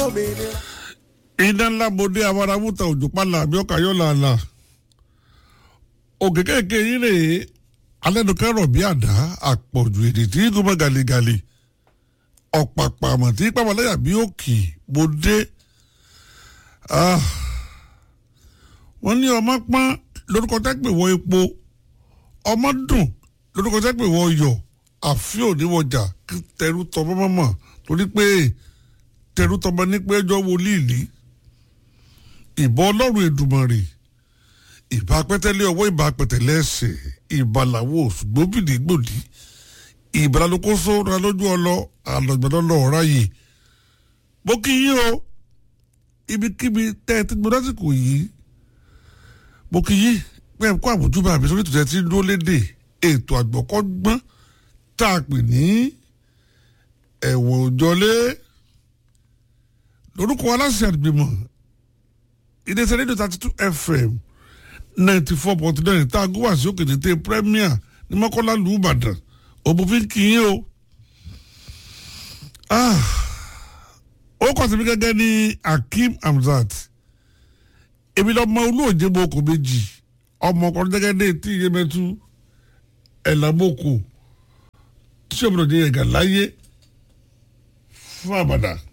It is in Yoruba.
lómìnira. iná ńlá bòde abáramúta òjò pálá àbíọ́kà yọ̀ làálà òkè kéèké yín rèé alẹ́nukẹ́rọ̀ bí àdá àpọ̀jù èdè tí kò mọ́ gàlégàlé ọ̀pàpà àmọ̀ tí pàmòlẹ́yà bí òkè bòde wọ́n ní ọmọ pọ́n lórúkọ tẹ́pẹ̀ wọ epo ọmọ dùn lórúkọ tẹ́pẹ̀ wọ yọ̀ àfi òníwọjà tẹrú tọmọ mọ́mọ́ torí pé tẹrú tọmọ ní pé ẹjọ́ wọlé ìlí ìbọn ọlọ́run èdùmọ̀rè ìbá pẹ́tẹ́lẹ́ ọwọ́ ìbá pẹ̀tẹ́lẹ́ ẹsẹ̀ ìbàlàwọ̀ ṣùgbọ́bìnrin gbòdì ìbàlálókóso ra lójú ọlọ àlọ́gbẹ̀dọ́lọ́ ọ̀ráyè mo kí yín o ibikíbi tẹ́ ẹ ti gbọ́dọ̀ lásìkò yìí mo kí yín pé ẹ kó àmójúbà mi sórí ìtúsẹ́ tí ń dúró léde ètò àgbọ̀kọ́gbọ́n tá a pè ní ẹ̀wọ̀n òjọlé lórúkọ aláṣẹ àgbìmọ̀ iléeṣẹ́ rédíò thirty two fm ninety four point nine tá a gún wá sí òkè tètè premier ní mọ́kànlá lù ú ìbàdàn òbúfin kì í o. ó kọ́ sí mi gẹ́gẹ́ ní akeem hamzat èmi lọ́mọ olóòjé boko méjì ọmọ ọkọ gẹ́gẹ́ ní etí iyemẹtu ẹ̀làmọ́kò tí òmìnira jẹ́ ẹ̀gà láyé fún àbàdà.